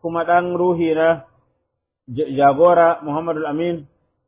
kuma ɗan ruhi na jagora Muhammadu Amin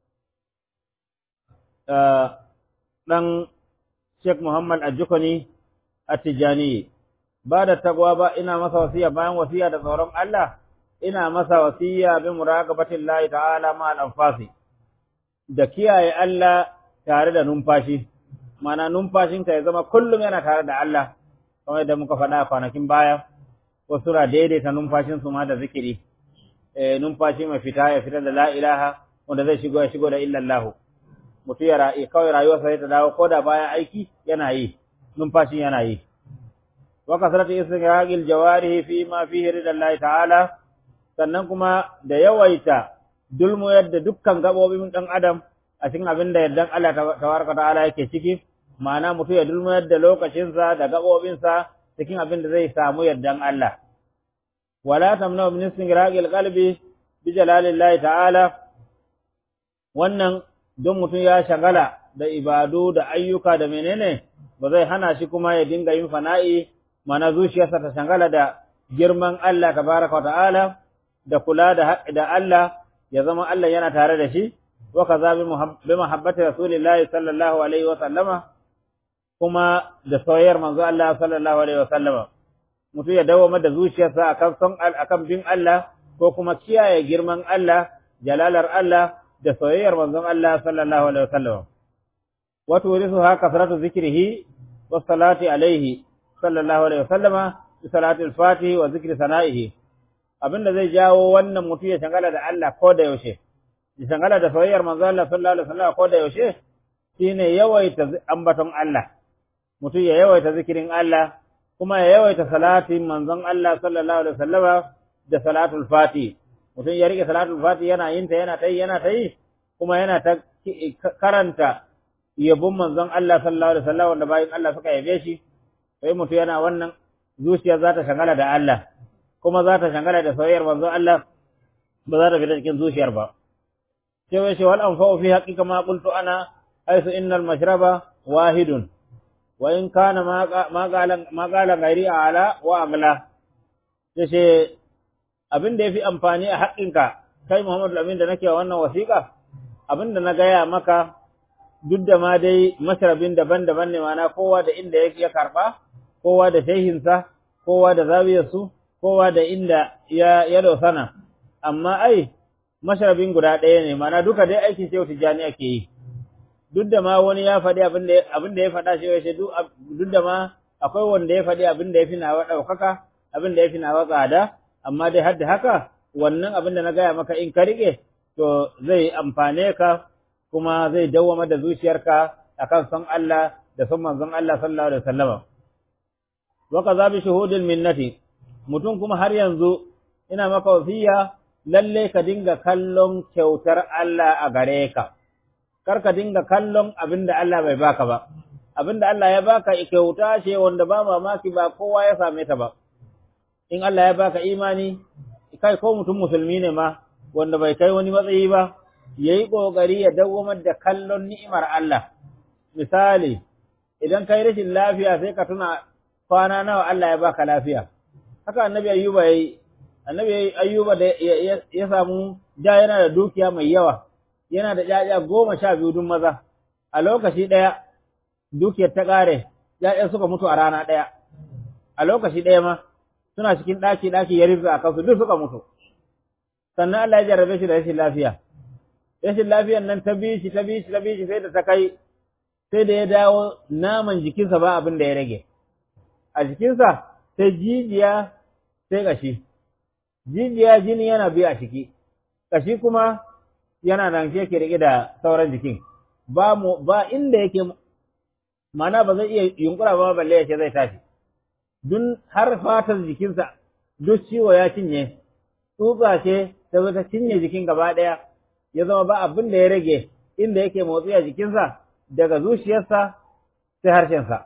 ɗan Sheikh Muhammad Ajukuni a Tijjani ba da tagwa ba ina masa wasiya bayan wasiya da tsoron Allah ina masa wasiya bi muraqabatin Allah ta'ala ma al-anfasi da kiyaye Allah tare da numfashi mana numfashinka ya zama kullum yana tare da Allah kamar yadda muka faɗa a kwanakin baya wasu na daidaita numfashinsu ma da zikiri eh numfashi mai fita ya fitar da la ilaha wanda zai shigo ya shigo da illallah mutu ya ra'i kawai rayuwarsa sai ta dawo ko da bayan aiki yana yi numfashin yana yi wa kasratu istighraqil jawarihi fi ma fihi ridallahi ta'ala sannan kuma da yawaita dulmu yadda dukkan gabobin dan adam a cikin abin da yardan Allah tabaraka ta'ala yake ciki ma'ana mutu ya dulmu yadda lokacinsa da gabobinsa cikin abin da zai samu yardan Allah wala tamna min istighraqil qalbi bi jalalillahi ta'ala wannan don mutum ya shagala da ibadu da ayyuka da menene ba zai hana shi kuma ya dinga yin fana'i mana zuciyarsa ta shagala da girman Allah tabaraka wa ta'ala da kula da da Allah ya zama Allah yana tare da shi wa kaza bi mahabbati rasulillahi sallallahu alaihi wa sallama kuma da soyayyar manzo Allah sallallahu alaihi wa sallama mutum ya dawo da zuciyarsa akan son akan bin Allah ko kuma kiyaye girman Allah jalalar Allah da soyayyar manzon Allah sallallahu alaihi wasallam wa turisuha kasratu zikrihi wa salati alaihi sallallahu alaihi wasallam bi salati al-fatih wa zikri sana'ihi abinda zai jawo wannan mutum ya shangala da Allah ko da yaushe ya shangala da soyayyar manzon Allah sallallahu alaihi wasallam ko da yaushe shine yawaita ambaton Allah mutum ya yawaita zikirin Allah kuma ya yawaita salatin manzon Allah sallallahu alaihi wasallam da salatul fatih mutum ya rike salatul fati yana yin ta yana ta yi yana ta yi kuma yana ta karanta yabon manzon Allah sallallahu alaihi wasallam wanda bayan Allah suka yabe shi sai mutum yana wannan zuciya za ta shangala da Allah kuma za ta shangala da soyayyar manzon Allah ba za ta fita cikin zuciyar ba sai wai shi wal anfa'u fi haqiqa ma qultu ana haythu innal mashraba wahidun wa in kana ma qala ma qala ghairi ala wa amla sai abin da ya fi amfani a haƙƙinka kai Muhammadu Amin da nake wannan wasiƙa abin da na gaya maka duk da ma dai masarabin daban-daban ne mana kowa da inda ya karɓa kowa da shehinsa kowa da zawiyarsu kowa da inda ya ya dosana amma ai masharabin guda ɗaya ne mana duka dai aikin shehu tijjani ake yi duk da ma wani ya faɗi abin da abin da ya faɗa shi ya duk da ma akwai wanda ya faɗi abin da ya fi nawa ɗaukaka abin da ya fi nawa tsada amma dai har da haka wannan abin da na gaya maka in ka rike to zai amfane ka kuma zai dawwama da zuciyarka akan son Allah da son manzon Allah sallallahu alaihi wasallam wa kaza bi shuhudil minnati mutum kuma har yanzu ina maka wasiya lalle ka dinga kallon kyautar Allah a gare ka kar ka dinga kallon abin da Allah bai baka ba abin da Allah ya baka kyauta ce wanda ba mamaki ba kowa ya same ta ba in Allah ya baka imani kai ko mutum musulmi ne ma wanda bai kai wani matsayi ba yayi kokari ya dawwamar da kallon ni'imar Allah misali idan kai rashin lafiya sai ka tuna kwana nawa Allah ya baka lafiya haka annabi ayyuba yayi annabi ayyuba da ya samu da yana da dukiya mai yawa yana da ƴaƴa goma sha biyu dun maza a lokaci ɗaya dukiyar ta ƙare ƴaƴan suka mutu a rana ɗaya a lokaci ɗaya ma suna cikin ɗaki ɗaki ya rufe a kansu duk suka mutu sannan Allah ya jarrabe shi da rashin lafiya rashin lafiyan nan ta bi shi ta bi shi ta bi shi sai da ta kai sai da ya dawo naman jikinsa ba abin da ya rage a jikinsa sai jijiya sai ƙashi jijiya jini yana bi a ciki ƙashi kuma yana nan shi yake rike da sauran jikin ba mu ba inda yake mana ba zai iya yunkura ba balle ya ce zai tashi dun har fatar jikinsa duk ciwo ya cinye tsutsa ce ta zo ta cinye jikin gaba ɗaya ya zama ba abin da ya rage inda yake motsi a jikinsa daga zuciyarsa sai harshensa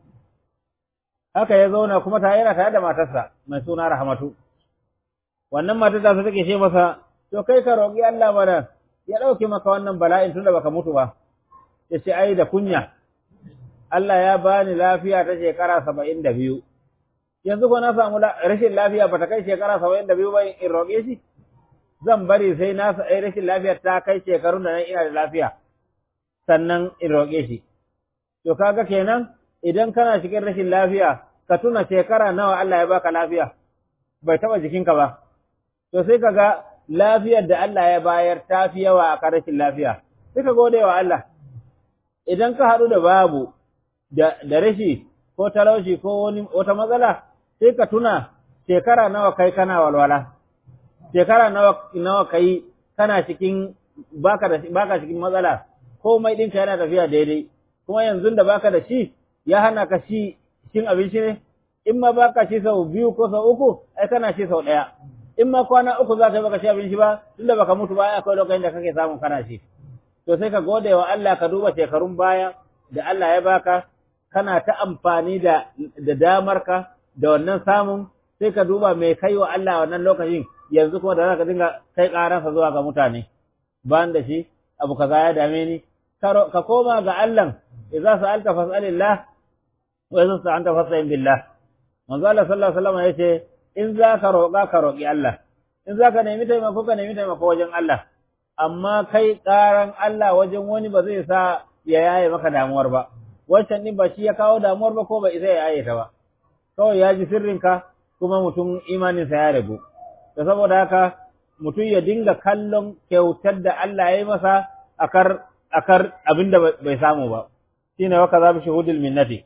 haka ya zauna kuma ta yana tare da matarsa mai suna rahmatu wannan matar ta take ce masa to kai ka roƙi Allah mana ya ɗauke maka wannan bala'in tunda baka mutu ba ya ce ai da kunya Allah ya bani lafiya ta shekara saba'in da biyu yanzu ko na samu rashin lafiya ba ta kai shekara saba'in da biyu ba in roƙe shi zan bari sai na rashin lafiyar ta kai shekarun da nan ina da lafiya sannan in roƙe shi to kaga kenan idan kana cikin rashin lafiya ka tuna shekara nawa Allah ya baka lafiya bai taba jikinka ba to sai kaga lafiyar da Allah ya bayar ta fi yawa a rashin lafiya sai ka gode wa Allah idan ka haɗu da babu da, da rashi ko talauci ko wani wata matsala sai ka tuna shekara nawa kai kana walwala shekara nawa nawa kai kana cikin baka da baka cikin matsala komai ɗinka yana tafiya daidai kuma yanzu da baka da shi ya hana ka shi cin abinci ne in ma baka shi sau biyu ko sau uku ai kana shi sau ɗaya in ma kwana uku za ka yi baka ci abinci ba tunda baka mutu ba akwai lokacin da kake samun kana shi to sai ka gode wa Allah ka duba shekarun baya da Allah ya baka kana ta amfani da da damarka da wannan samun sai ka duba mai kai wa Allah wannan lokacin yanzu kuma da zaka dinga kai karansa zuwa ga mutane ban da shi abu kaza ya dame ni ka koma ga Allah idza sa'alta fas'alillah wa idza sta'anta fasta'in billah manzo Allah sallallahu alaihi wasallam yace in za ka roƙa ka roƙi Allah in za ka nemi taimako ka nemi taimako wajen Allah amma kai ƙaran Allah wajen wani ba zai sa ya yaye maka damuwar ba wancan din ba shi ya kawo damuwar ba ko ba zai yaye ta ba kawai ya ji sirrinka kuma mutum imaninsa ya rabu da saboda haka mutum ya dinga kallon kyautar da Allah ya yi masa akar akar abinda bai samu ba shine wa kaza bi shuhudil minnati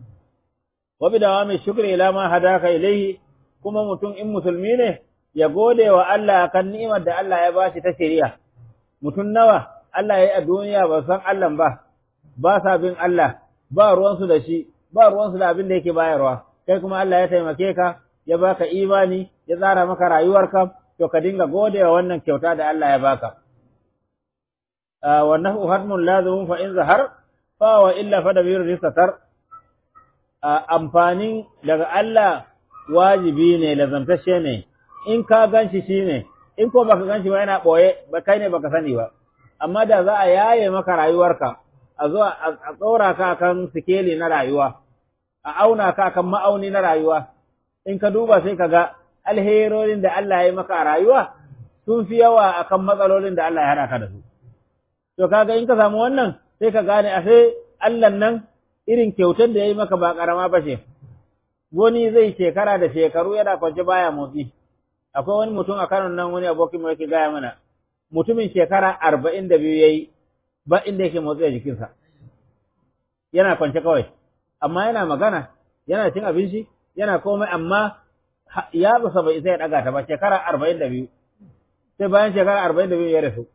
wa bi dawami shukri ila ma hadaka ilayhi kuma mutum in musulmi ne ya gode wa Allah kan ni'imar da Allah ya bashi ta shari'a mutum nawa Allah ya yi a duniya ba san Allah ba ba sa bin Allah ba ruwansu da shi ba ruwansu da abin da yake bayarwa kai kuma Allah ya taimake ka ya baka imani ya tsara maka rayuwarka to ka dinga gode wa wannan kyauta da Allah ya baka wa nahu hadmun lazimun fa in zahar fa wa illa fa dabir risatar amfanin daga Allah wajibi ne lazamtashe ne in ka ganshi shine in ko baka ganshi ba yana boye ba kai ne baka sani ba amma da za a yaye maka rayuwarka a zo a tsora ka kan sikeli na rayuwa a auna ka kan ma'auni na rayuwa in ka duba sai ka ga alherorin da Allah ya yi maka a rayuwa sun fi yawa akan matsalolin da Allah ya hana ka da su to kaga in ka samu wannan sai ka gane a sai Allah nan irin kyautar da ya yi maka ba karama ba ce wani zai shekara da shekaru yana kwance baya motsi akwai wani mutum a Kano nan wani abokin mu yake gaya mana mutumin shekara arba'in da biyu ya yi ba inda yake motsi a jikinsa yana kwance kawai amma yana magana yana cin abinci yana komai amma ya basa bai isa ya daga ta ba shekara arba'in da biyu sai bayan shekara arba'in da biyu ya rasu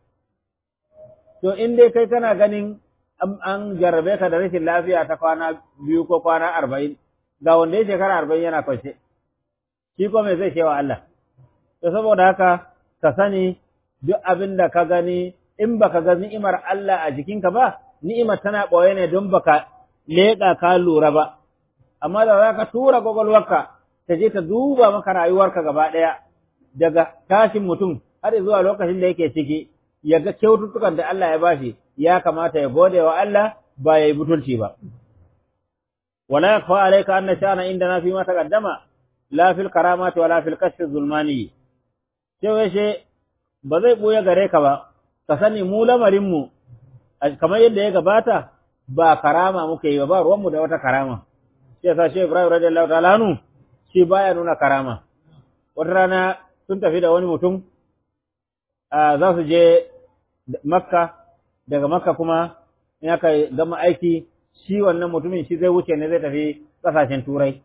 to in dai kai kana ganin an jarrabe ka da rashin lafiya ta kwana biyu ko kwana arba'in ga wanda ya shekara arba'in yana kwance shi ko mai zai cewa Allah to saboda haka ka sani duk abin da ka gani in baka ga ni'imar Allah a jikinka ba ni'imar tana ɓoye ne don baka leƙa ka lura ba amma da za ka tura gwagwalwarka ta je ta duba maka rayuwarka gaba ɗaya daga tashin mutum har zuwa lokacin da yake ciki ya ga kyaututtukan da Allah ya bashi ya kamata ya gode wa Allah ba ya yi butulci ba wala yakfa alayka anna sha'ana indana fi ma taqaddama la fil karamati wala fil kashfi zulmani sai she ba zai buya gare ka ba ka sani mu lamarin mu kamar yadda ya gabata ba karama muke yi ba ba ruwanmu da wata karama shi yasa shi Ibrahim radiyallahu ta'ala anhu shi baya nuna karama wata rana sun tafi da wani mutum za su je Makka daga Makka kuma in aka gama aiki shi wannan mutumin shi zai wuce ne zai tafi kasashen turai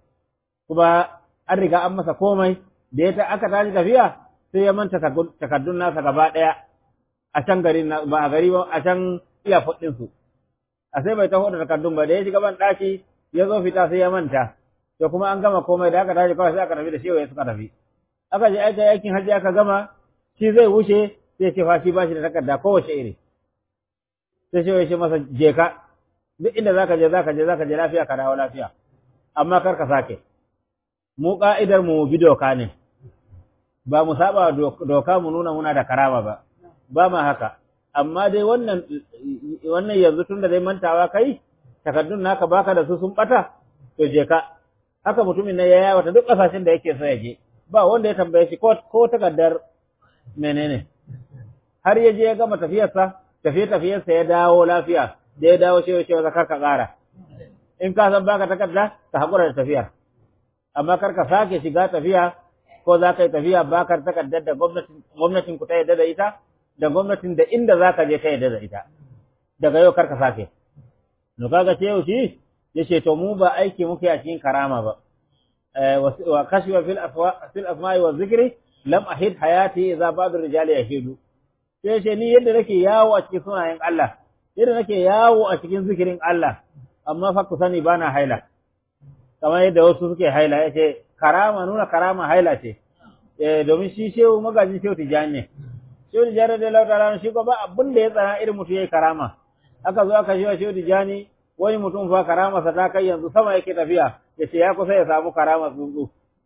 kuma an riga an masa komai da ya aka tashi tafiya sai ya manta takardun nasa gaba ɗaya a can gari ba a gari ba a can iya su a sai bai taho da takardun ba da ya shiga ban ɗaki ya zo fita sai ya manta to kuma an gama komai da aka tashi kawai sai aka tafi da shi ya suka tafi aka je aika aikin hajji aka gama shi zai wuce sai ce fa shi ba shi da takarda kowace iri sai shi ya ce masa je ka duk inda zaka je zaka je zaka je lafiya ka dawo lafiya amma kar ka sake mu ka'idar mu bi doka ne ba mu saba doka mu nuna muna da karama ba ba ma haka amma dai wannan wannan yanzu tunda dai mantawa kai takardun naka baka da su sun bata to je ka haka mutumin nan ya yawata duk kasashen da yake so ya je ba wanda ya tambaye shi ko ko takardar menene har ya je ya gama tafiyarsa tafiye tafiyarsa ya dawo lafiya da ya dawo shi ya zakar ka ƙara in ka san baka takarda ka hakura da tafiyar amma kar ka sake shiga tafiya ko za ka yi tafiya bakar takardar da gwamnatin gwamnatin ku ta yadda da ita da gwamnatin da inda za ka je ta yadda da ita daga yau kar ka sake no kaga ce yau shi yace to mu ba aiki muke a cikin karama ba wa kashfa fil afwa fil asma'i wa zikri lam ahid hayati idza ba'd rijali yahidu sai ce ni yadda nake yawo a cikin sunayen Allah yadda nake yawo a cikin zikirin Allah amma fa ku sani bana haila kamar yadda wasu suke haila yace karama nuna karama haila ce eh domin shi shehu magajin shehu tijani ne shehu tijani da lautara shi ko ba abin da ya tsara irin mutum yayi karama aka zo aka shehu shehu tijani wani mutum fa karama sa ta kai yanzu sama yake tafiya yace ya kusa ya samu karama tsuntsu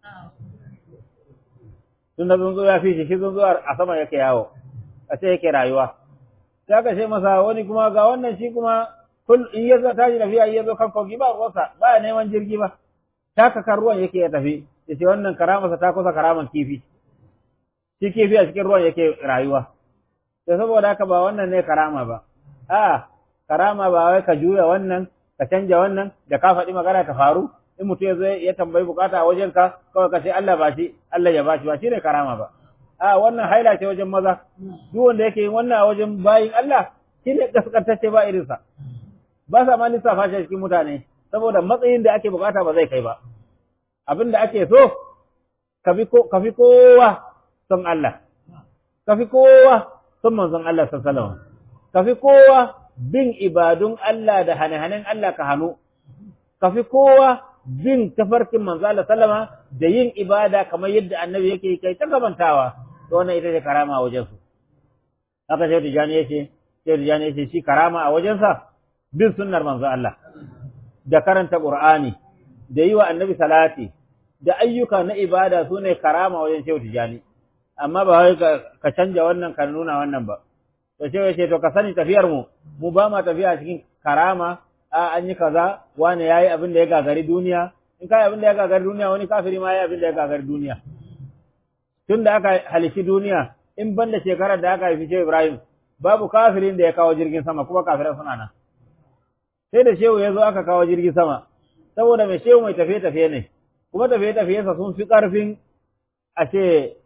tun da tsuntsu ya fi shi shi tsuntsu a sama yake yawo a ce yake rayuwa sai aka ce masa wani kuma ga wannan shi kuma kul in ya zo tashi tafiya in ya zo kan kogi ba ruwansa ba ya neman jirgi ba taka kan ruwan yake ya tafi ya ce wannan karamarsa ta kusa karaman kifi shi kifi a cikin ruwan yake rayuwa to saboda haka ba wannan ne karama ba a karama ba wai ka juya wannan ka canja wannan da ka faɗi magana ta faru in mutum ya zo ya tambayi bukata a wajenka kawai ka ce Allah ba shi Allah ya ba shi ba shine karama ba a wannan haila ce wajen maza duk wanda yake yin wannan a wajen bayin Allah shine kaskantacce ba irinsa ba sa ma lissafa shi cikin mutane saboda matsayin da ake bukata ba zai kai ba abin da ake so ka fi kowa son Allah ka fi kowa son manzon Allah sallallahu alaihi wasallam ka fi kowa bin ibadun Allah da hane-hanen Allah ka hannu ka fi kowa bin tafarkin manzo Allah sallama da yin ibada kamar yadda annabi yake kai ta gabantawa to wannan ita ce karama a wajen su haka sai tijani yace sai tijani yace shi karama a wajen sa bin sunnar manzo Allah da karanta qur'ani da yi wa annabi salati da ayyuka na ibada sune karama wajen shehu tijani amma ba wai ka canja wannan ka nuna wannan ba to shehu yace to ka sani tafiyar mu mu ba ma tafiya cikin karama a an yi kaza wani yayi abin da ya gagari duniya in kai abin da ya gagari duniya wani kafiri ma yayi abin da ya gagari duniya tun da aka halici duniya in ban da shekarar da aka haifi Shehu Ibrahim babu kafirin da ya kawo jirgin sama kuma kafirai suna nan sai da Shehu ya zo aka kawo jirgin sama saboda mai Shehu mai tafiye tafiye ne kuma tafiye tafiye sa sun fi karfin a ce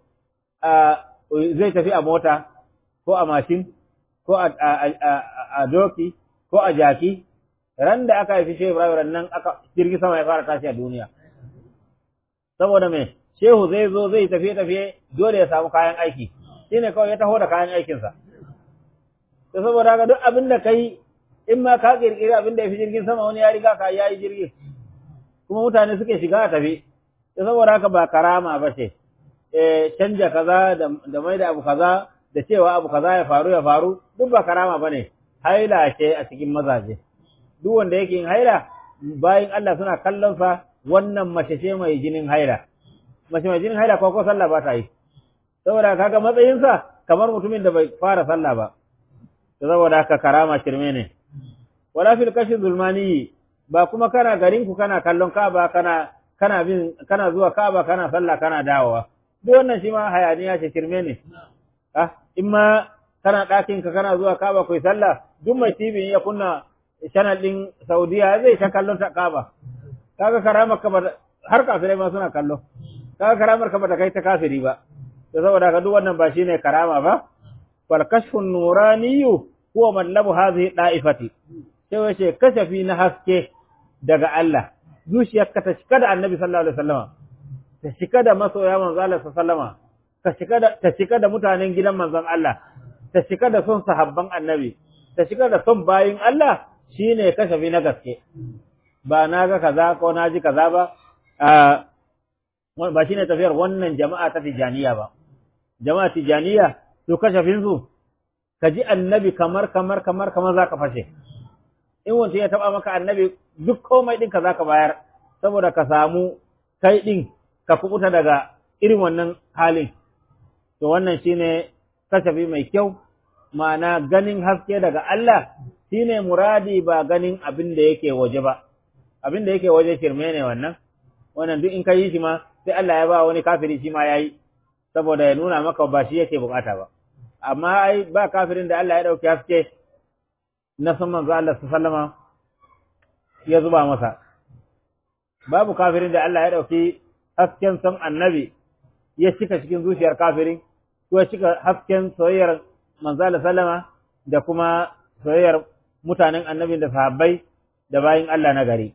zai tafi a mota ko a mashin ko a doki ko a jaki ran da aka haifi Shehu Ibrahim nan aka jirgi sama ya fara tashi a duniya. Saboda me Shehu zai zo zai tafiye tafiye dole ya samu kayan aiki. Shine kawai ya taho da kayan aikinsa. To saboda haka duk abin da kai in ma ka kirkiri abin da ya fi jirgin sama wani ya riga ka yayi jirgi. Kuma mutane suke shiga a tafi. To saboda haka ba karama ba ce. Eh canja kaza da mai da abu kaza da cewa abu kaza ya faru ya faru duk ba karama bane. Haila ce a cikin mazaje. duk wanda yake yin haila bayan Allah suna kallon sa wannan mace ce mai jinin haila mace mai jinin haila ko ko sallah ba ta yi saboda kaga matsayin sa kamar mutumin da bai fara sallah ba saboda haka karama shirme ne wala fil kashi zulmani ba kuma kana garin ku kana kallon Ka'aba kana kana bin kana zuwa Ka'aba kana sallah kana dawowa duk wannan shi ma hayaniya ce shirme ne ah in ma kana ɗakin ka kana zuwa Ka'aba kai sallah duk mai TV ya kunna channel din Saudiya zai ta kallon ta Kaaba kaga karamar ka har kafirai ma suna kallo kaga karamar ka bata kai ta kafiri ba to saboda ka duk wannan ba shine karama ba wal kashfun nuraniyu huwa matlabu hadhihi da'ifati sai wace kashafi na haske daga Allah zuciyarka ta cika da Annabi sallallahu alaihi wasallam ta cika da masoya manzo Allah sallallahu alaihi wasallam ta cika da ta cika da mutanen gidan manzon Allah ta cika da son sahabban Annabi ta cika da son bayin Allah shi ne kashafi na gaske ba na ga kaza ko na ji kaza ba ba shi ne tafiyar wannan jama'a ta tijaniya ba jama'a tijaniya to kashafin su ka ji annabi kamar kamar kamar kamar za ka fashe in wancan ya taba maka annabi duk komai din ka za ka bayar saboda ka samu kai din ka kubuta daga irin wannan halin to wannan shine kashafi mai kyau ma'ana ganin haske daga Allah shine muradi ba ganin abin da yake waje ba abin da yake waje shirme ne wannan wannan duk in ka yi shi ma sai Allah ya ba wani kafiri shi ma yayi saboda ya nuna maka ba shi yake bukata ba amma ai ba kafirin da Allah ya dauki haske na san manzo Allah sallama ya zuba masa babu kafirin da Allah ya dauki hasken san annabi ya cika cikin zuciyar kafirin ko ya cika hasken soyayyar manzo Allah sallama da kuma soyayyar mutanen annabi da sahabbai da bayin Allah na gari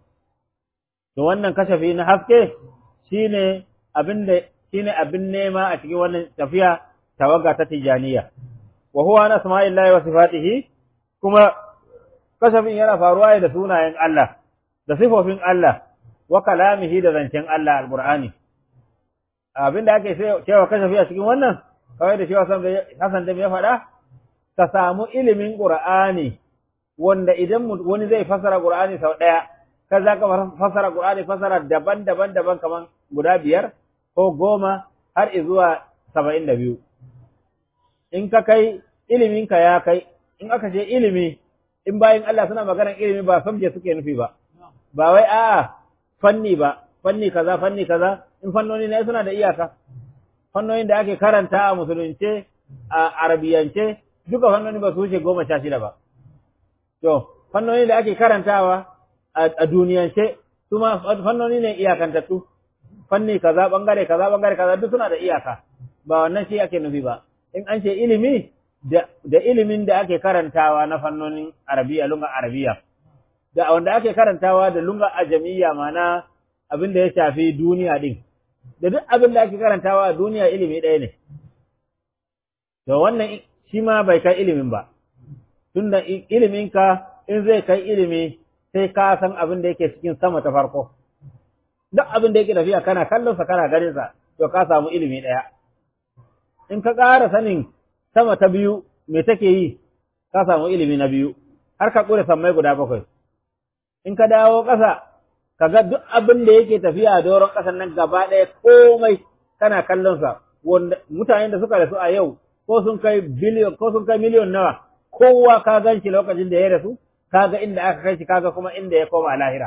to wannan kashafi na haske shine abin da shine abin nema a cikin wannan tafiya tawaga ta tijaniya wa huwa na asma'illahi wa sifatihi kuma kashafin yana faruwa da sunayen Allah da sifofin Allah wa kalamihi da zancen Allah alqur'ani abinda ake cewa kashafi a cikin wannan kawai da cewa Hassan da ya faɗa ka samu ilimin qur'ani wanda idan wani zai fasara qur'ani sau ɗaya ka za ka fasara qur'ani fasara daban-daban daban kaman guda biyar ko goma har zuwa saba'in da biyu in ka kai iliminka ya kai in aka ce ilimi in bayan Allah suna maganar ilimi ba sabje suke nufi ba ba wai a'a fanni ba fanni kaza fanni kaza in fannoni ne suna da iyaka fannonin da ake karanta a musulunce a arabiyance duka fannoni ba su wuce goma sha shida ba to fannoni da ake karantawa a duniyance su ma fannoni ne iyakantattu fanni kaza bangare kaza bangare kaza duk suna da iyaka ba wannan shi ake nufi ba in an ce ilimi da, da ilimin da ake karantawa na fannonin arabiya lunga arabiya da wanda ake karantawa da lunga ajamiya mana abin da ya shafi duniya din da duk abin da ake karantawa a duniya ilimi ɗaya ne to wannan shi ma bai kai ilimin ba tunda iliminka in zai kai ilimi sai ka san abin da yake cikin sama ta farko duk abin da yake tafiya kana kallon sa kana ganin sa to ka samu ilimi ɗaya in ka ƙara sanin sama ta biyu me take yi ka samu ilimi na biyu har ka ƙure sammai guda bakwai in ka dawo ƙasa ka ga duk abin da yake tafiya a doron ƙasan nan gaba ɗaya komai kana kallon sa wanda mutanen da suka rasu a yau ko sun kai biliyon ko sun kai miliyon nawa kowa ka gan shi lokacin da ya rasu kaga inda aka kai shi kaga kuma inda ya koma lahira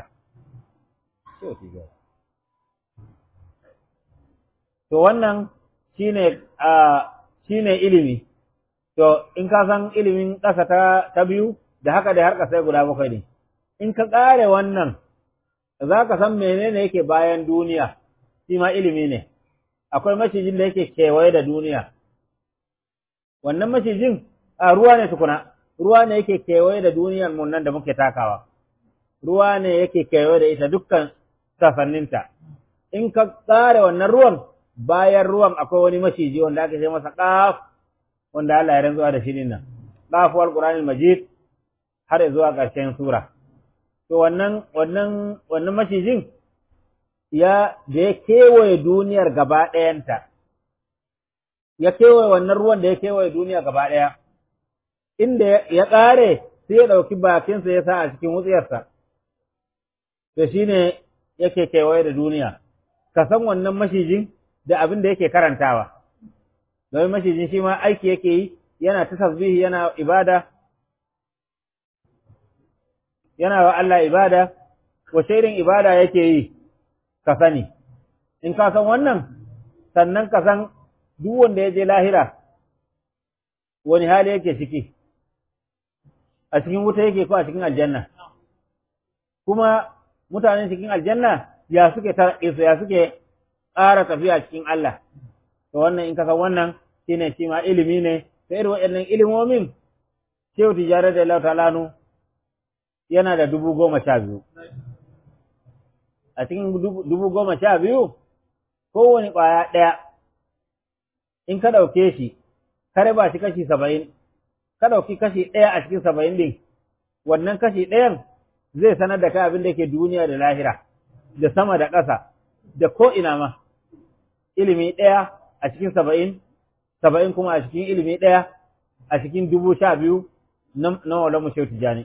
to wannan shine a shine ilimi to in ka san ilimin ƙasa ta ta biyu da haka da har sai guda bakwai ne in ka ƙare wannan za ka san menene yake bayan duniya shi ma ilimi ne akwai macijin da yake kewaye da duniya wannan macijin a ruwa ne tukuna ruwa ne yake kewaye da duniyar mun nan da muke takawa ruwa ne yake kewaye da ita dukkan sasanninta in ka ƙare wannan ruwan bayan ruwan akwai wani maciji wanda aka ce masa ƙaf wanda Allah ya rantsuwa da shi din nan ƙafuwar Qur'anil Majid har zuwa ƙarshen sura to wannan wannan wannan macijin ya da ya kewaye duniyar gaba ɗayanta ya kewaye wannan ruwan da ya kewaye duniya gaba ɗaya inda ya ƙare sai ya ɗauki bakinsa ya sa a cikin wutsiyarsa to shine yake kewaye da duniya ka san wannan macijin da abin da yake karantawa domin mashijin shi ma aiki yake yi yana ta tasbihi yana ibada yana wa Allah ibada wace irin ibada yake yi ka sani in ka san wannan sannan ka san duk wanda ya je lahira wani hali yake ciki a cikin wuta yake ko a cikin aljanna kuma mutanen cikin aljanna ya suke tarƙi ya suke ƙara tafiya cikin Allah to wannan in ka san wannan shine shi ma ilimi ne ta irin waɗannan ilimomin Shehu Tijjani da Allah ta'ala yana da dubu goma sha biyu a cikin dubu goma sha biyu kowane ƙwaya ɗaya in ka ɗauke shi ka raba shi kashi saba'in ka ɗauki kashi ɗaya a cikin saba'in ɗin wannan kashi ɗayan zai sanar da kai abin da ke duniya da lahira da sama da ƙasa da ko ina ma ilimi ɗaya a cikin saba'in saba'in kuma a cikin ilimi ɗaya a cikin dubu sha biyu na wala mu shautu jani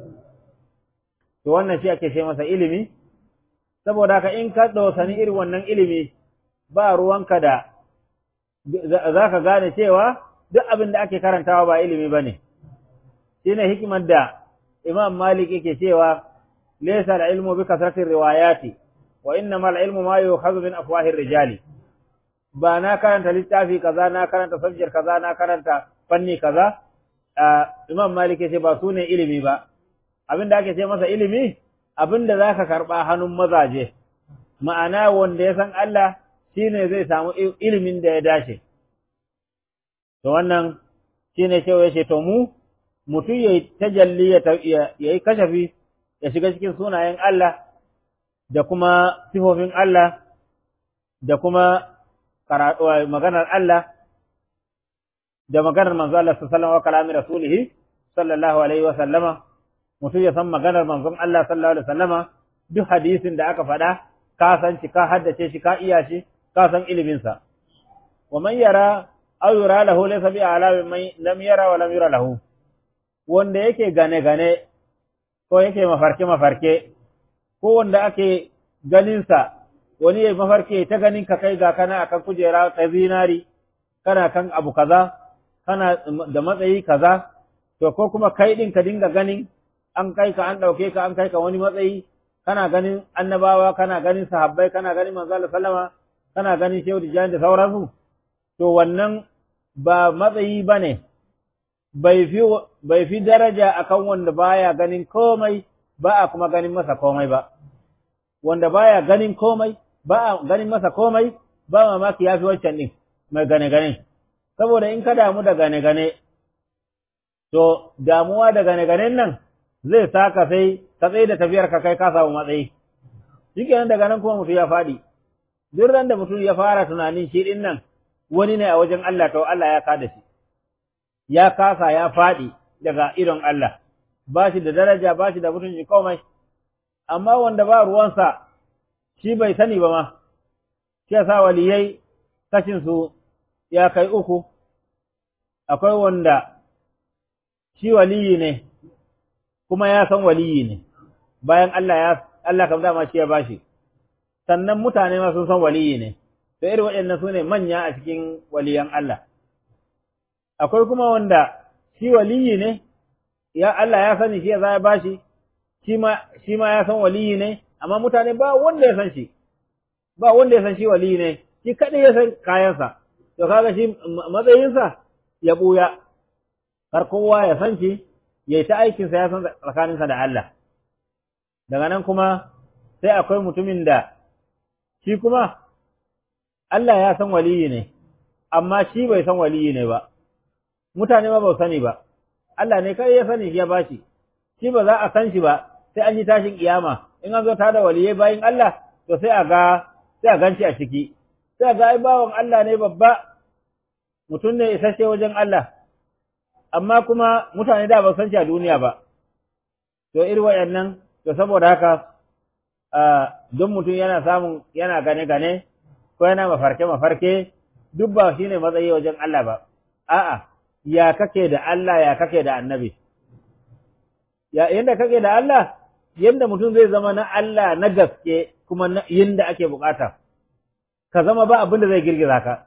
to wannan shi ake ce masa ilimi saboda haka in ka ɗausani irin wannan ilimi ba ruwanka da za ka gane cewa duk abin da ake karantawa ba ilimi ba ne shi ne hikimar da imam malik yake cewa laysa al-ilmu bi kasratir riwayati wa innamal ilmu ma yu'khadhu min afwahir rijali ba na karanta littafi kaza na karanta subject kaza na karanta fanni kaza Imam Malik ce ba su ne ilimi ba abinda ake ce masa ilimi abinda zaka karba hannun mazaje ma'ana wanda ya san Allah shine zai samu ilimin da ya dace to wannan shine cewa yace to mu mutum yayi tajalli ya yi kashafi ya shiga cikin sunayen Allah da kuma sifofin Allah da kuma maganar Allah da maganar manzo Allah sallallahu alaihi wa kalamin rasulih sallallahu alaihi wa sallama mutum ya san maganar manzon Allah sallallahu alaihi wa sallama duk hadisin da aka faɗa ka san shi ka haddace shi ka iya shi ka san ilimin sa wa man yara aw yura lahu laysa bi ala man lam yara wa lam yura lahu wanda yake gane gane ko yake mafarke mafarke ko wanda ake ganin sa wani ya mafarke ta ganin ka kai ga kana akan kujera ta zinari kana kan abu kaza kana da matsayi kaza to ko kuma kai din ka dinga ganin an kai ka an dauke ka an kai ka wani matsayi kana ganin annabawa kana ganin sahabbai kana ganin manzo Allah sallama kana ganin shehu da da sauransu to wannan ba matsayi bane bai fi bai fi daraja akan wanda baya ganin komai ba a kuma ganin masa komai ba wanda baya ganin komai ba a ganin masa komai ba mamaki ya fi wancan ɗin mai gane-gane. Saboda in ka damu da gane-gane, to damuwa da gane-ganen nan zai sa ka sai ka tsaye da tafiyar ka kai ka samu matsayi. Shi kenan daga nan kuma mutum ya faɗi. Duk ran da mutum ya fara tunanin shi ɗin nan wani ne a wajen Allah to Allah ya kada shi. Ya kasa ya faɗi daga idon Allah. Ba shi da daraja ba shi da mutunci komai. Amma wanda ba ruwansa shi bai sani ba ma, shi yasa waliyai kashinsu ya kai uku, akwai wanda shi waliyi ne, kuma ya san waliyi ne, bayan Allah ya Allah kam dama shi ya bashi, sannan mutane ma sun san waliyi ne, to irin waɗannan su ne manya a cikin waliyan Allah. Akwai kuma wanda shi waliyi ne, ya Allah ya sani shi ya za ya bashi, shi ma ya san waliyi ne, amma mutane ba wanda ya san shi ba wanda ya san shi wali ne shi kadai ya san kayansa to kaga shi matsayinsa ya buya har kowa ya san shi yayi ta aikin sa ya san tsakaninsa da Allah daga nan kuma sai akwai mutumin da shi kuma Allah ya san waliyi ne amma shi bai san waliyi ne ba mutane ma ba sani ba Allah ne kai ya sani ya bashi shi ba za a san shi ba sai an yi tashin kiyama in an zo ta da waliyai bayin Allah to sai a ga sai a ganci a ciki sai a ga ai bawan Allah ne babba mutum ne isasshe wajen Allah amma kuma mutane da ba san shi a duniya ba to irin wayannan to saboda haka don mutum yana samun yana gane gane ko yana mafarke mafarke duk ba shine matsayi wajen Allah ba a'a ya kake da Allah ya kake da annabi ya yanda kake da Allah yanda mutum zai zama na Allah na gaske kuma yanda ake bukata ka zama ba abin da zai girgiza ka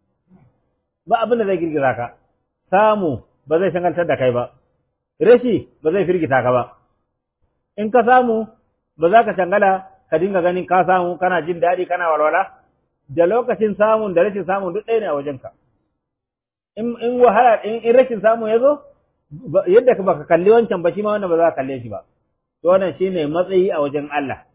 ba abin da zai girgiza ka samu ba zai shangaltar da kai ba rashi ba zai firgita ka ba in ka samu ba za ka shangala ka dinga ganin ka samu kana jin daɗi kana walwala da lokacin samun da rashin samun duk ɗaya ne a wajenka in in wahala in rashin samu ya zo yadda ba ka kalli wancan ba shi ma wannan ba za ka kalle shi ba to wannan shine matsayi a wajen Allah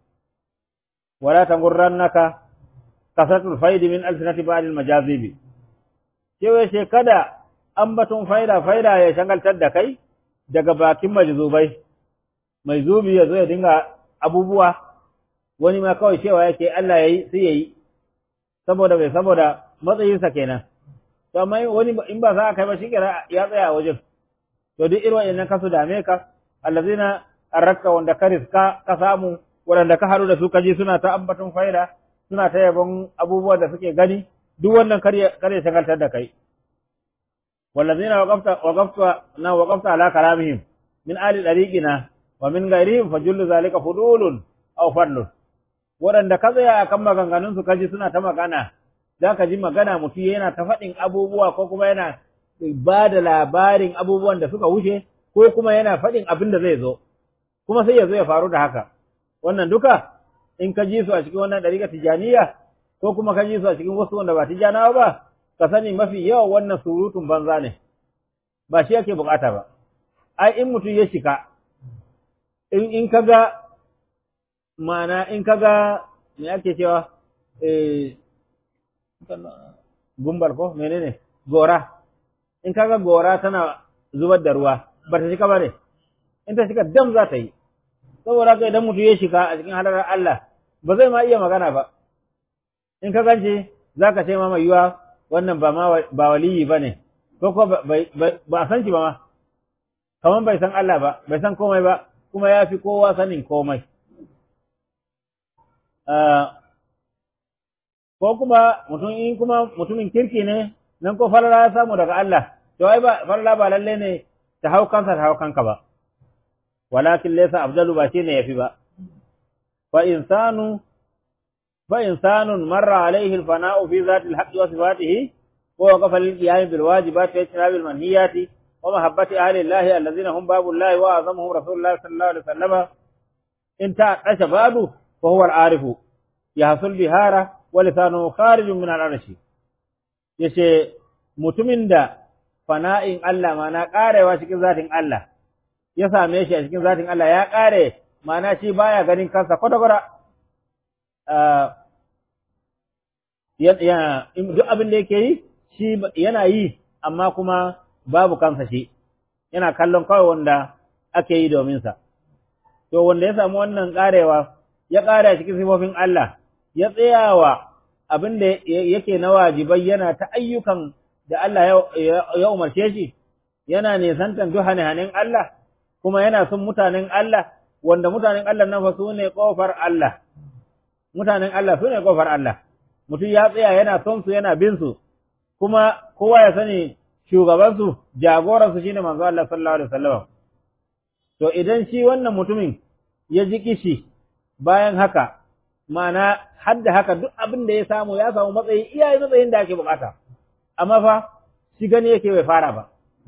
wala tangurrannaka kasatul faidi min alsinati ba'd almajazibi cewa she kada ambaton faida faida ya shangaltar da kai daga bakin majzubai mai zubi ya zo ya dinga abubuwa wani ma kawai cewa yake Allah yayi sai yayi saboda bai saboda matsayinsa kenan to amma wani in ba za kai ba shi kira ya tsaya a wajen to duk irin wayannan kasu dame ka allazina arrakka wanda ka riska ka samu waɗanda ka haɗu da su kaji suna ta ambaton faida suna ta yabon abubuwan da suke gani duk wannan kare kare shagaltar da kai wallazina waqafta waqafta na waqafta ala kalamihim min ali dariqina wa min ghairihim fajullu zalika fudulun aw fadlun waɗanda ka tsaya akan maganganun su kaji suna ta magana za ka ji magana mutum yana ta faɗin abubuwa ko kuma yana ba da labarin abubuwan da suka wuce ko kuma yana faɗin abin da zai zo kuma sai ya zo ya faru da haka wannan duka in ka ji su a cikin wannan ɗariƙa tijaniya ko kuma ka ji su a cikin wasu wanda ba tijanawa ba ka sani mafi yawan wannan surutun banza ne ba shi yake bukata ba ai in mutum ya shika in in kaga ma'ana in kaga me ake cewa eh gumbal ko menene gora in kaga gora tana zubar da ruwa ba ta shika ba ne in ta shika dam za ta yi saboda haka idan mutum ya shika a cikin halarar Allah ba zai ma iya magana ba in ka gance za ka ce ma mai yiwa wannan ba ma ba waliyi ba ne ko ko ba a san shi ba ma kamar bai san Allah ba bai san komai ba kuma ya fi kowa sanin komai ko kuma mutum in kuma mutumin kirki ne nan ko falala ya samu daga Allah to ai ba falala ba lalle ne ta hau kansa ta hau kanka ba walakin laysa afdalu ba shine yafi ba fa insanu fa insanun marra alayhi alfana'u fi zati alhaqqi wa sifatihi wa waqafa lilqiyam bil wajibati wa ijtinab al manhiyati wa mahabbati ahli allahi alladhina hum babu allahi wa azamuhum rasulullah sallallahu alaihi wasallam in ta asha badu fa huwa al arifu yahsul bihara wa lisanu kharijun min al arshi yace mutumin da fana'in Allah ma na karewa cikin zatin Allah ya same shi a cikin zatin Allah ya ƙare ma'ana shi baya ganin kansa kwata-kwata duk abin da yake yi shi yana yi amma kuma babu kansa shi yana kallon kawai wanda ake yi domin sa to wanda ya samu wannan ƙarewa ya ƙare a cikin sifofin Allah ya tsayawa abin da yake na wajibai yana ta ayyukan da Allah ya umarce shi yana nisantan duk hane-hanen Allah kuma yana son mutanen Allah wanda mutanen Allah nan fa su ne kofar Allah mutanen Allah su ne kofar Allah mutum ya tsaya yana son su yana bin su kuma kowa ya sani shugaban su jagoran su shine manzo Allah sallallahu alaihi wasallam to idan shi wannan mutumin ya ji kishi bayan haka ma'ana hadda haka duk abin da ya samu ya samu matsayi iyaye matsayin da ake bukata amma fa shi gani yake bai fara ba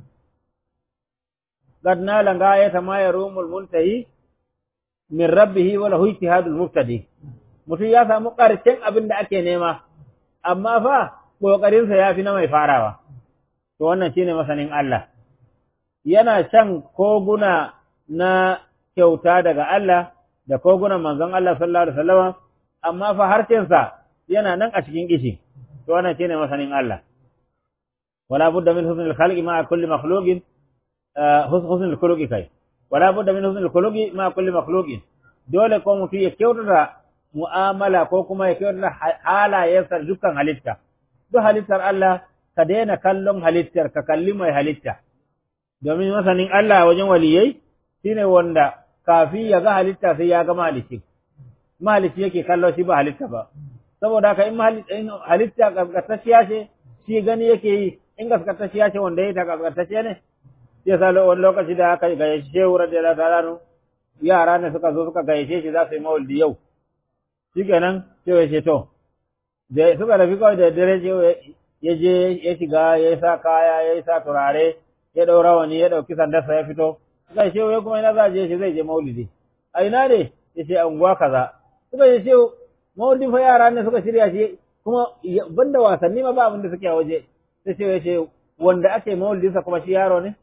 قد نال غاية ما يروم المنتهي من ربه وله اجتهاد المبتدئ mutum ya samu ƙarshen abin da ake nema amma fa ƙoƙarinsa ya fi na mai farawa to wannan shine masanin Allah yana can koguna na kyauta daga Allah da kogunan manzon Allah sallallahu alaihi wasallam amma fa harshensa yana nan a cikin kishi to wannan shine masanin Allah wala budda min husnil khalqi ma kulli makhluqin husnul khuluqi kai wala budda min husnul khuluqi ma kulli makhluqin dole ko mutum ya kyautata mu'amala ko kuma ya kyautata halayensa dukkan halitta duk halittar Allah ka daina kallon halittar ka kalli mai halitta domin masanin Allah wajen waliyai shine wanda kafi ya ga halitta sai ya ga malici malici yake kallo shi ba halitta ba saboda haka in halitta gaskatacciya ce shi gani yake yi in gaskatacciya ce wanda ya ta gaskatacciya ne ya sa wani lokaci da aka gayyace shehu radiyallahu ta'ala yara ne suka zo suka gayyace shi za su yi maulidi yau shikenan sai ya ce to da suka rafi kawai da dare ya je ya shiga ya sa kaya ya sa turare ya ɗaura wani ya ɗauki sandarsa ya fito suka ce shehu kuma ina za je shi zai je maulidi a ina ne ya ce unguwa kaza suka ce shehu maulidin fa yara ne suka shirya shi kuma banda wasanni ma ba abin da suke a waje sai shehu ya ce wanda ake maulidinsa kuma shi yaro ne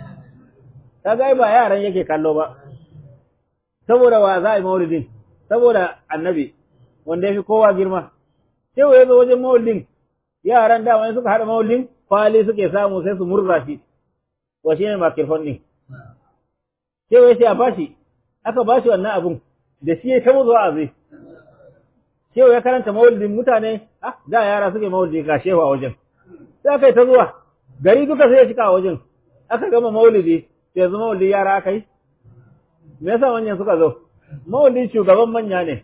kaga ba yaran yake kallo ba saboda wa za a yi maulidin saboda annabi wanda ya fi kowa girma sai ya zo wajen maulidin yaran da wani suka haɗa maulidin kwali suke samu sai su murza shi wa shi ne makirfon ɗin sai ya ce a bashi aka bashi wannan abun da shi ya ta muzu a zai sai ya karanta maulidin mutane ah da yara suke maulidi ga shehu a wajen sai aka yi ta zuwa gari duka sai ya cika a wajen aka gama maulidi yanzu maulidin yara aka yi me yasa manyan suka zo maulidin shugaban manya ne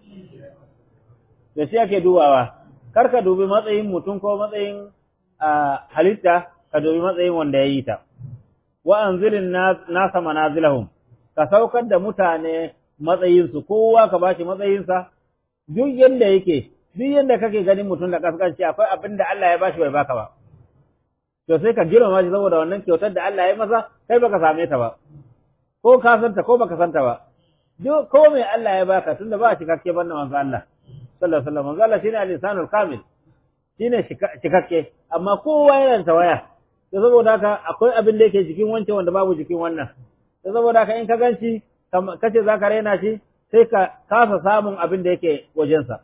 da shi ake dubawa kar ka dubi matsayin mutum ko matsayin halitta ka dubi matsayin wanda ya yi ta wa anzirin nasa manazilahum ka saukar da mutane matsayinsu kowa ka bashi matsayinsa duk yanda yake duk yanda kake ganin mutum da kaskanci akwai abin da Allah ya bashi bai baka ba to sai ka girmama shi saboda wannan kyautar da Allah ya masa kai baka same ta ba ko ka santa ko baka santa ba duk ko mai Allah ya baka tunda ba cikakke banna manzo Allah sallallahu alaihi wasallam manzo Allah shine al-insanul kamil shine cikakke amma kowa yana da waya to saboda haka akwai abin da yake jikin wancan wanda babu jikin wannan to saboda haka in ka ganci kace zaka raina shi sai ka kasa samun abin da yake wajensa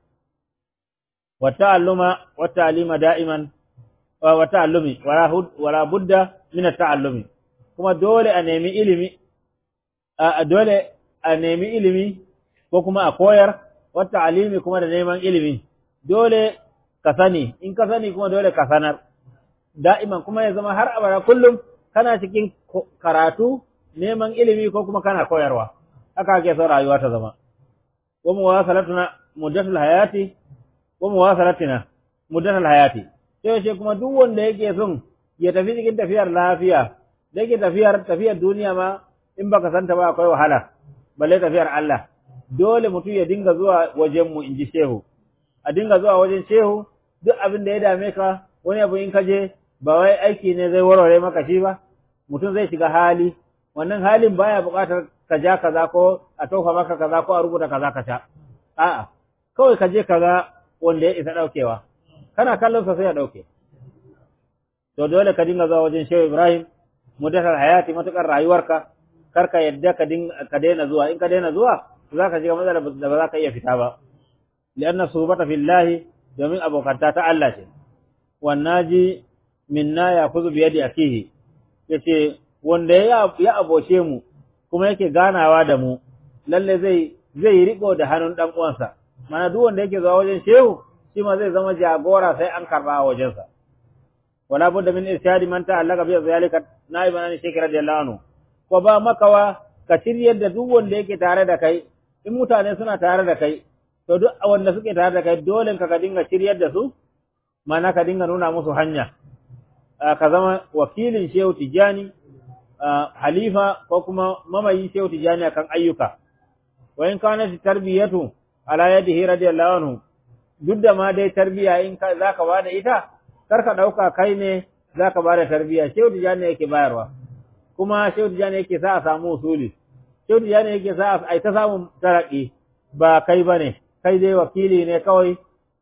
wa ta'alluma wa ta'lima da'iman wa ta'allumi wala budda min at-ta'allumi kuma dole a nemi ilimi a dole a nemi ilimi ko kuma a koyar wa ta'limi kuma da neman ilimi dole ka sani in ka sani kuma dole ka sanar da'iman kuma ya zama har abada kullum kana cikin karatu neman ilimi ko kuma kana koyarwa haka ake so rayuwa ta zama wa muwasalatuna muddatul hayati wa muwasalatina muddatul hayati sai ce kuma duk wanda yake son ya tafi cikin tafiyar lafiya da yake tafiyar tafiyar duniya ma in baka santa ba akwai wahala balle tafiyar Allah dole mutum ya dinga zuwa wajen mu inji shehu a dinga zuwa wajen shehu duk abin da ya dame ka wani abu in ka je ba wai aiki ne zai warware maka shi ba mutum zai shiga hali wannan halin baya buƙatar ka ja kaza ko a tofa maka kaza ko a rubuta kaza ka sha a'a kawai ka je kaza wanda ya isa daukewa kana kallon sa sai ya dauke to dole ka dinga zuwa wajen Shehu Ibrahim mudatar hayati matukar rayuwarka kar ka yadda ka dinga ka daina zuwa in ka daina zuwa za ka shiga matsalar da ba za ka iya fita ba lianna subata fillahi domin abokanta ta Allah ce wannaji minna ya kuzu biyadi akihi yace wanda ya ya aboshe mu kuma yake ganawa da mu lalle zai zai riko da hannun dan uwansa mana duk wanda yake zuwa wajen shehu shi ma zai zama jagora sai an karba a wajensa wala budda min irshadi man ta'allaka bi zalika naiban an shekara radiyallahu anhu ko ba makawa ka shiryar da duk wanda yake tare da kai in mutane suna tare da kai to duk wanda suke tare da kai dole ka ka dinga shiryar da su mana ka dinga nuna musu hanya ka zama wakilin shehu tijani halifa ko kuma mamayi shehu tijani akan ayyuka wa in kana tarbiyatu ala yadihi radiyallahu anhu duk da ma dai tarbiya in ka zaka bada ita kar ka dauka kai ne zaka bada tarbiya shehu tijani yake bayarwa kuma shehu tijani yake sa a samu usuli shehu tijani yake sa a ta samu taraki ba kai bane kai dai wakili ne kawai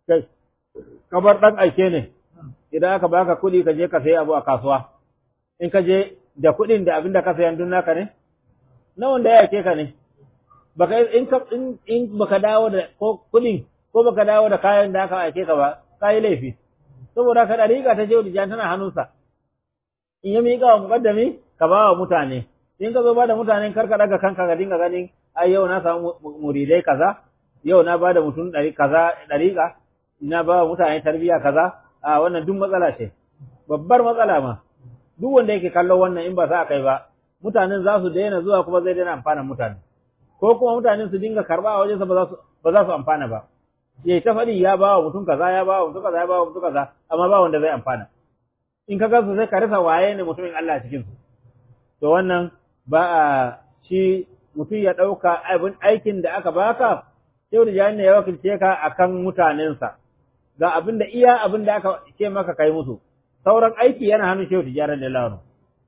kabar dan aike ne idan aka baka kuɗi ka je ka sayi abu a kasuwa in ka je da kuɗin da abin da ka sayan dun naka ne na wanda ya yake ka ne baka in ka in baka dawo da ko kuɗin ko baka dawo da kayan da aka aike ka ba kai laifi saboda ka dariƙa ta je da tana hannunsa in ya miƙa wa muƙaddami ka ba wa mutane in ka zo ba da mutanen karka daga kanka ka dinga ganin ai yau na samu muridai kaza yau na ba da mutum ɗari kaza ɗariƙa na ba wa mutane tarbiyya kaza a wannan duk matsala ce babbar matsala ma duk wanda yake kallon wannan in ba sa kai ba mutanen za su daina zuwa kuma zai daina amfana mutane ko kuma mutanen su dinga karba a wajensa ba za su ba za su amfana ba ya ta faɗi ya ba wa mutum kaza ya ba wa mutum kaza ya ba wa mutum kaza amma ba wanda zai amfana in ka gansu sai ka rasa waye ne mutumin Allah cikin su to wannan ba a shi mutum ya ɗauka abin aikin da aka baka sai da jani ya wakilce ka akan mutanensa ga abin da iya abin da aka ce maka kai musu sauran aiki yana hannun shehu tijaran da lanu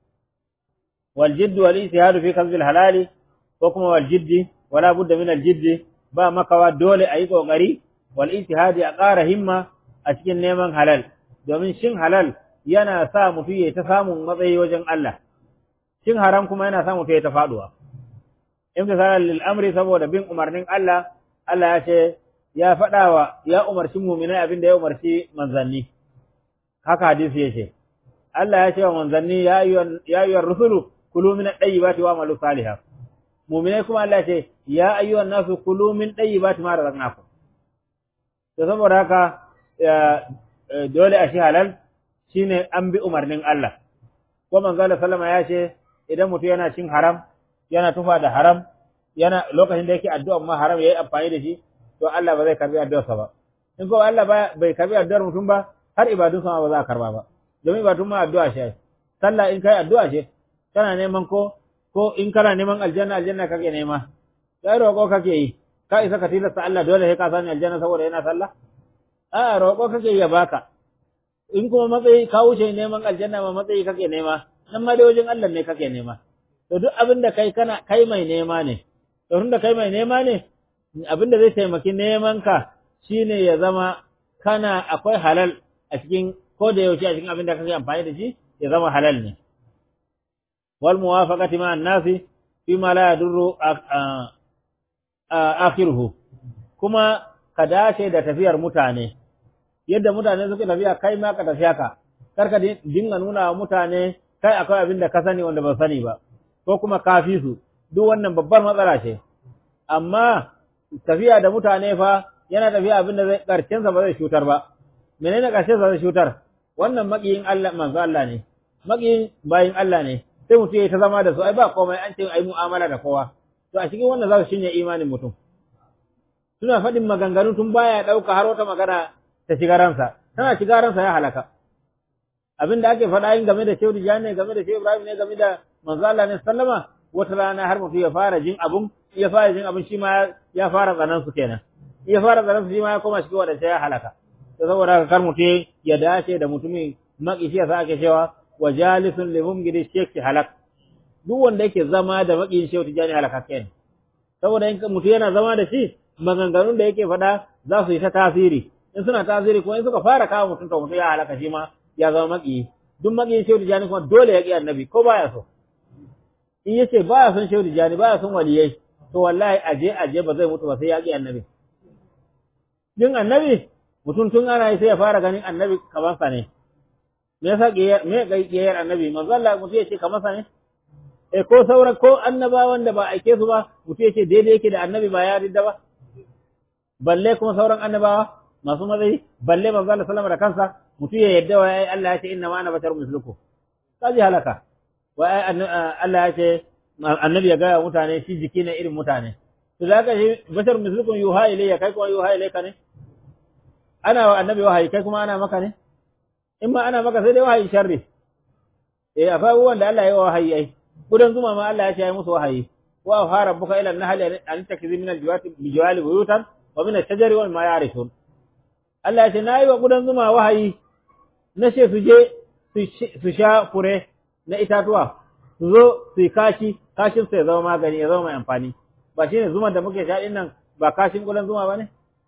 wal jidd wal ijtihad fi kasb al halal ko kuma wal jidd wala budda min al jidd ba makawa dole ayi kokari wal ijtihad a ƙara himma a cikin neman halal domin shin halal yana sa mutum ya ta samun matsayi wajen Allah shin haram kuma yana sa mutum ya ta faduwa imtisalan lil amri saboda bin umarnin Allah Allah ya ce ya faɗawa ya umarci muminai abin da ya umarci manzanni haka hadisi ya ce Allah ya ce wa manzanni ya ayyuhar rusulu kulu min at-tayyibati wa amalu salihan muminai kuma Allah ya ce ya ayyuhan nasu kulu min tayyibati ma razaqnakum to saboda haka dole a shi halal shine an bi umarnin Allah ko manzo Allah sallama ya ce idan mutum yana cin haram yana tufa da haram yana lokacin da yake addu'a ma haram yayi amfani da shi to Allah ba zai karbi addu'arsa ba in ko Allah bai karbi addu'ar mutum ba har ibadun sama ba za a karba ba domin ibadun ma addu'a ce sallah in kai addu'a ce kana neman ko ko in kana neman aljanna aljanna kake nema sai roƙo kake yi ka isa ka tilasta Allah dole sai ka sani aljanna saboda yana sallah a roƙo kake ya baka in kuma matsayi ka wuce neman aljanna ma matsayi kake nema nan ma dai wajen Allah ne kake nema to duk abin da kai kana kai mai nema ne to tunda kai mai nema ne abinda zai taimaki neman ka shine ya zama kana akwai halal a cikin ko da yaushe a cikin abin da kake amfani da shi ya zama halal ne wal muwafaqati ma an-nasi fi ma la yadurru akhiruhu kuma ka dace da tafiyar mutane yadda mutane suke tafiya kai ma ka tafiya ka kar ka dinga nuna wa mutane kai akwai abin da ka sani wanda ba sani ba ko kuma kafi su duk wannan babbar matsala ce amma tafiya da mutane fa yana tafiya abin da zai karshen sa ba zai shutar ba menene karshen sa zai shutar wannan makiyin Allah manzo Allah ne makiyin bayin Allah ne sai mutum ya ta zama da su ai ba komai an ce ai mu'amala da kowa to a cikin wannan za su shinye imanin mutum suna faɗin maganganu tun baya ɗauka har wata magana ta shiga ransa tana shiga ransa ya halaka abin da ake faɗa yin game da Shehu Tijjani ne game da Shehu Ibrahim ne game da manzo Allah ne sallama wata rana har mutum ya fara jin abun ya fara jin abun shi ma ya fara tsanan su kenan ya fara tsanan su shi ma ya koma shi wanda ya halaka to saboda haka kar mutum ya dace da mutumin maki shi yasa ake cewa wa jalisun li mumgidi shekki halak duk wanda yake zama da makiyin Shehu Tijjani halaka kenan saboda in mutum yana zama da shi maganganun da yake faɗa za su yi ta tasiri in suna tasiri kuma in suka fara kawo mutum to mutum ya halaka shi ma ya zama maki duk makiyin shehu tijani kuma dole ya ƙi annabi ko baya so in yace baya son shehu tijani baya son waliyai to wallahi aje aje ba zai mutu ba sai ya ƙi annabi din annabi mutum tun ana yi sai ya fara ganin annabi kamar sa ne me yasa me ƙiyayyar annabi manzo Allah mutum ya ce kamar sa ne eh ko sauran ko annabawan da ba aike su ba mutum ya ce daidai yake da annabi ba ya ridda ba balle kuma sauran annabawa masu matsayi balle manzo Allah sallama da kansa mutum ya yadda wa ai Allah ya ce inna ma ana bashar mislukum kaji halaka wa ai Allah ya ce annabi ya gaya mutane shi jiki ne irin mutane to za ka shi bashar mislukum yuha ilayya kai kuma yuha ilayka ne ana wa annabi wahayi kai kuma ana maka ne in ma ana maka sai dai wahayi sharri eh akwai abubuwan da Allah ya yi wahayi ai gudan zuma ma Allah ya ce ya musu wahayi wa fa rabbuka ila an-nahli an takizi min al-jiwati bijwali buyutan wa min ash-shajari wa ma ya'rifun Allah ya ce nayi wa gudan zuma wahayi na ce su je su sha fure na itatuwa su zo su yi kashi kashin su ya zama magani ya zama mai amfani ba shine zuma da muke sha din nan ba kashin gudan zuma ba ne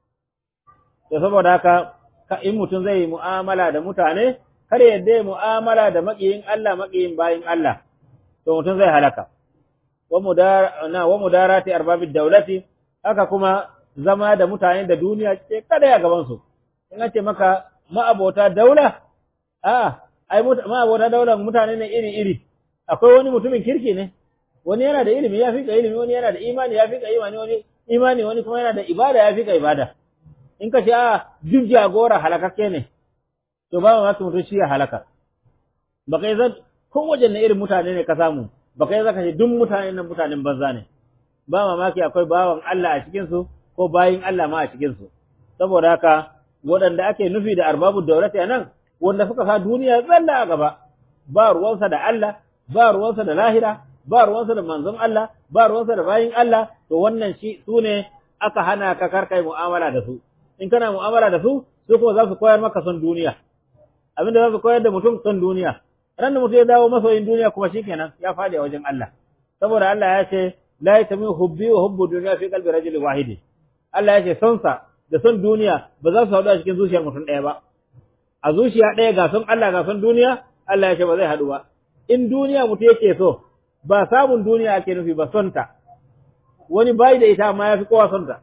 to saboda haka in mutum zai yi mu'amala da mutane kar yadda ya mu'amala da maƙiyin Allah maƙiyin bayin Allah to mutum zai halaka wa mudara na wa mudarati arbabid dawlati haka kuma zama da mutane da duniya ce kada ya gaban su in ce maka ma'abota daula a ai ma'abota daula mutane ne iri iri akwai wani mutumin kirki ne wani yana da ilimi ya fi ka ilimi wani yana da imani ya fi ka imani wani imani wani kuma yana da ibada ya fi ka ibada in ka ce a duk jagora halakakke ne to ba mamaki mutum shi ya halaka ba kai zan ko wajen na irin mutane ne ka samu ba kai zaka ce duk mutane nan mutanen banza ne ba mamaki akwai bawan Allah a cikin su ko bayin Allah ma a cikin su saboda haka waɗanda ake nufi da arbabu daulati a nan wanda suka sa duniya zalla a gaba ba ruwansa da Allah ba ruwansa da lahira ba ruwansa da manzon Allah ba ruwansa da bayin Allah to wannan shi su ne aka hana ka karkai mu'amala da su in kana mu'amala da su su kuma za su koyar maka son duniya abinda za su koyar da mutum son duniya ran da mutum ya dawo masoyin duniya kuma shikenan ya fadi a wajen Allah saboda Allah ya ce la yatami hubbi wa hubbu dunya fi qalbi rajulin wahid Allah ya ce son sa da son duniya ba za su haɗu a cikin zuciyar mutum ɗaya ba a zuciya ɗaya ga son Allah ga son duniya Allah ya ce ba zai haɗu ba in duniya mutum yake so ba samun duniya ake nufi ba son ta wani bai da ita amma ya fi kowa son ta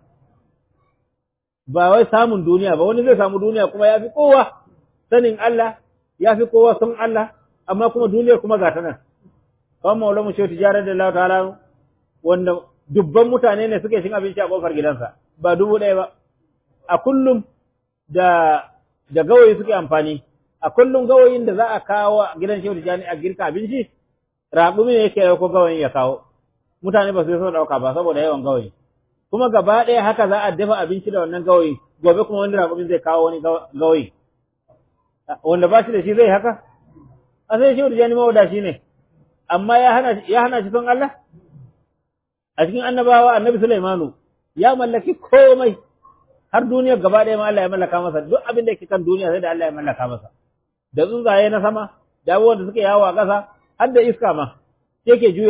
ba wai samun duniya ba wani zai samu duniya kuma ya fi kowa sanin Allah ya fi kowa son Allah amma kuma duniyar kuma ga ta nan kawai maula mu shauti jarar da Allah ta'ala wanda dubban mutane ne suke cin abinci a kofar gidansa ba dubu ɗaya ba a kullum da da gawayi suke amfani a kullum gawayin da za a kawo a gidan shehu jani a girka abinci raƙumi ne yake ko gawayin ya kawo mutane ba su so ɗauka ba saboda yawan gawayi kuma gaba ɗaya haka za a dafa abinci da wannan gawayi gobe kuma wani raƙumin zai kawo wani gawayi wanda ba shi da shi zai haka a sai shehu jani mawadashi ne amma ya hana ya hana shi son Allah a cikin annabawa annabi Sulaimanu ya mallaki komai har duniya gaba ɗaya ma Allah ya mallaka masa duk abin da yake kan duniya sai da Allah ya mallaka masa da tsuntsaye na sama da abubuwan da suke yawo a ƙasa har da iska ma yake juya ta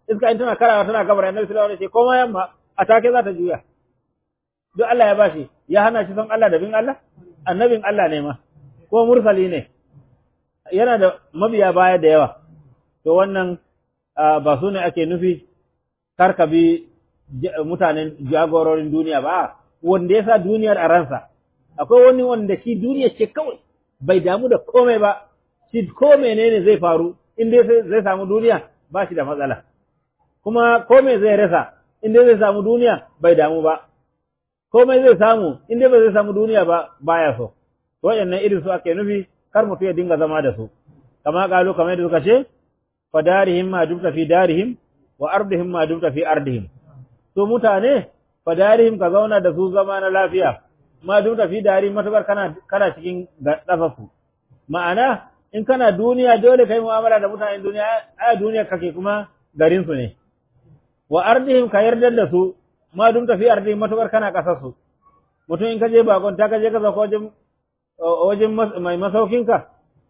iska in tana karawa tana gabar annabi sallallahu alaihi wasallam koma yamma a take za ta juya duk Allah ya bashi ya hana shi son Allah da bin Allah annabin Allah ne ma ko mursali ne yana da mabiya baya da yawa to wannan ba su ne ake nufi karka bi mutanen jagororin duniya ba wanda ya sa duniyar a ransa akwai wani wanda shi duniya ce kawai bai damu da komai ba shi ko menene zai faru in dai zai samu duniya ba shi da matsala kuma komai zai rasa in dai zai samu duniya bai damu ba komai zai samu in dai ba zai samu duniya ba baya so waɗannan irin su ake nufi kar mutum ya dinga zama da su kama kalu kamar yadda suka ce fa darihim ma dumta fi darihim wa ardihim ma dumta fi ardihim to mutane fa darihim ka zauna da su zama na lafiya ma dumta fi darihim matukar kana kana cikin dafafu ma'ana in kana duniya dole kai mu'amala da mutanen duniya a duniya kake kuma garin su ne wa ardihim ka yarda da su ma dumta fi ardihim matukar kana kasar su mutum in ka je bakon ta ka je ka zaka wajen wajen mai masaukinka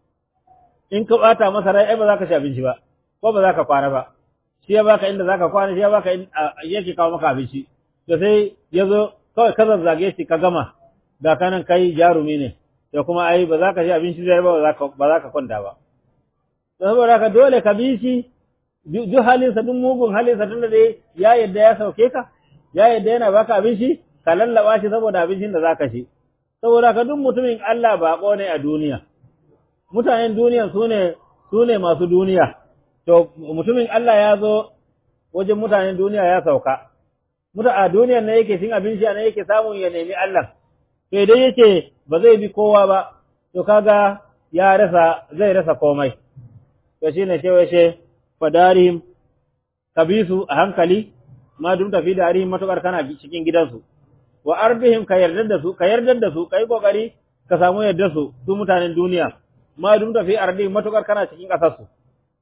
in ka bata masa rai ai ba za ka ci abinci ba ko ba za ka kwana ba shi ya baka inda za ka kwana shi ya baka yake kawo maka abinci to sai ya zo kawai ka zazzage shi ka gama ga kanan kai jarumi ne to kuma ai ba za ka ci abinci zai ba ba za ka kwanta ba to saboda ka dole ka bi shi duk halinsa duk mugun halinsa tunda dai ya yadda ya sauke ka ya yadda yana baka abinci ka lallaba shi saboda abincin da za ka ci saboda ka duk mutumin Allah baƙo ne a duniya mutanen duniya su ne su ne masu duniya to mutumin Allah ya zo wajen mutanen duniya ya sauka muta a duniyar ne yake cin abinci ne yake samun ya nemi Allah to idan yake ba zai bi kowa ba to kaga ya rasa zai rasa komai to shine cewa she fadarihim kabisu a hankali ma dum tafi darihim matukar kana cikin gidansu wa ardihim ka yarda da su ka yarda da su kai kokari ka samu yarda su su mutanen duniya ma dum da fi ardihim matukar kana cikin kasar su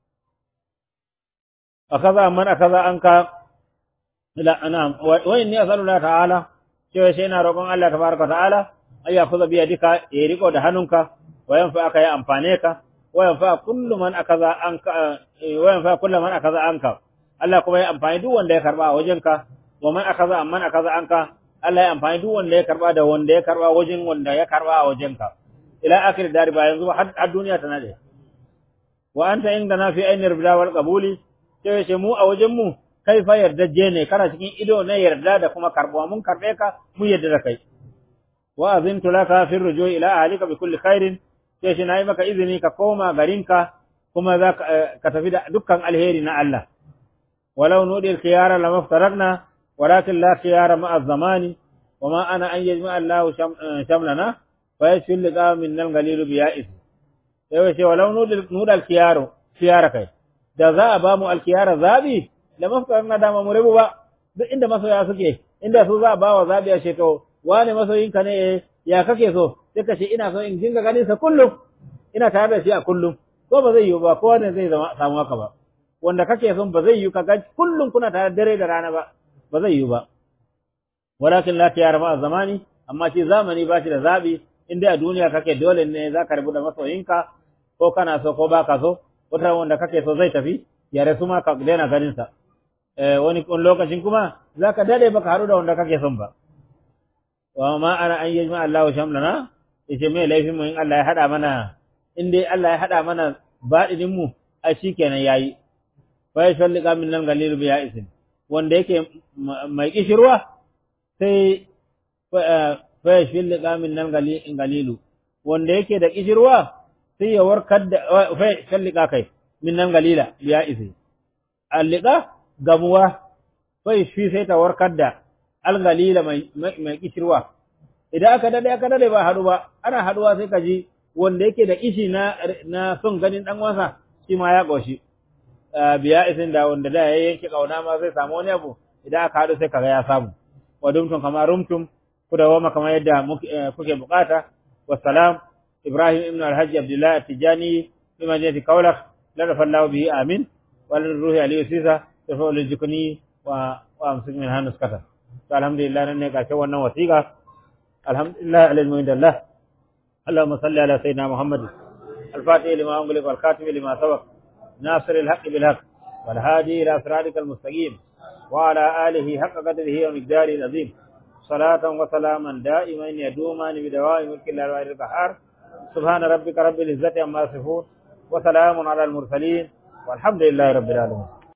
akaza man akaza anka ila anam wa inni asallu ta'ala cewa sai na roƙon Allah tabaraka ta'ala ay yakhudha bi yadika ya riko da hannunka wa yanfa aka ya amfane ka wa yanfa kullu man akaza anka wa yanfa kullu man akaza anka Allah kuma ya amfani duk wanda ya karba a wajenka wa man akaza amman akaza anka Allah ya amfani duk wanda ya karba da wanda ya karba wajen wanda ya karba a wajenka ila akhir dari ba yanzu har duniya ta nade wa anta indana fi ayni rida wal qabuli sai ce mu a wajen mu kai fa yardaje ne kana cikin ido na yarda da kuma karbuwa mun karbe ka mu yarda da kai wa azintu laka fi rujui ila ahlika bi kulli khairin sai shi nayi maka izini ka koma garinka kuma za ka tafi da dukkan alheri na Allah walau nudi al-khiyara lamaftaraqna ولكن لا خيار مع الزمان وما أنا أن يجمع الله شملنا فيشفي اللقاء من الغليل بيائس يوشي ولو نود الخيار خيار كي da za a ba mu alkiyara zabi da mafkar na dama mu rabu ba duk inda masoya suke inda su za a ba wa zabi a shekaru wane masoyinka ne ya kake so sai ka ce ina so in dinga ganin sa kullum ina tare da shi a kullum ko ba zai yiwu ba ko ne zai zama samu haka ba wanda kake son ba zai yiwu ka ga kullum kuna tare dare da rana ba ba zai yiwu ba walakin la tiyara ma zamani amma shi zamani ba shi da zabi in dai a duniya kake dole ne za ka rabu da masoyinka ko kana so ko baka so wata wanda kake so zai tafi ya rasu ma ka daina ganin sa eh wani lokacin kuma za ka dade baka haɗu da wanda kake son ba wa ma ana an yajma Allahu shamlana yace me laifin mu in Allah ya hada mana in dai Allah ya hada mana baɗinin mu a shikenan yayi fa yashallika min nan galilu bi ya'isin wanda yake mai kishirwa sai fa yashallika min nan galilu wanda yake da kishirwa sai ya warkar da fa yashallika kai min nan galila bi ya'isi allika gamuwa fa shi sai ta warkar da algalila mai mai kishirwa idan aka dade aka dade ba haɗu ba ana haɗuwa sai ka ji wanda yake da ishi na na son ganin dan wasa shi ma ya goshi biya isin da wanda da ya yanke kauna ma zai samu wani abu idan aka haɗu sai kaga ya samu wa dumtum kama rumtum ku da wama kamar yadda kuke bukata wassalam ibrahim ibn alhaji abdullahi atijani fi majlis kaulak la rafallahu bihi amin wal ruhi alayhi sisa tafa lil jikni wa wa amsik min hanus kata to alhamdulillah nan ne kace wannan wasiqa alhamdulillah alal mu'indallah اللهم صل على سيدنا محمد الفاتح لما أغلق والخاتم لما سبق ناصر الحق بالحق والهادي إلى صراطك المستقيم وعلى آله حق قدره ومقداره العظيم صلاة وسلاما دائمين يدومان بدوام ملك الله الواحد القهار سبحان ربك رب العزة عما يصفون وسلام على المرسلين والحمد لله رب العالمين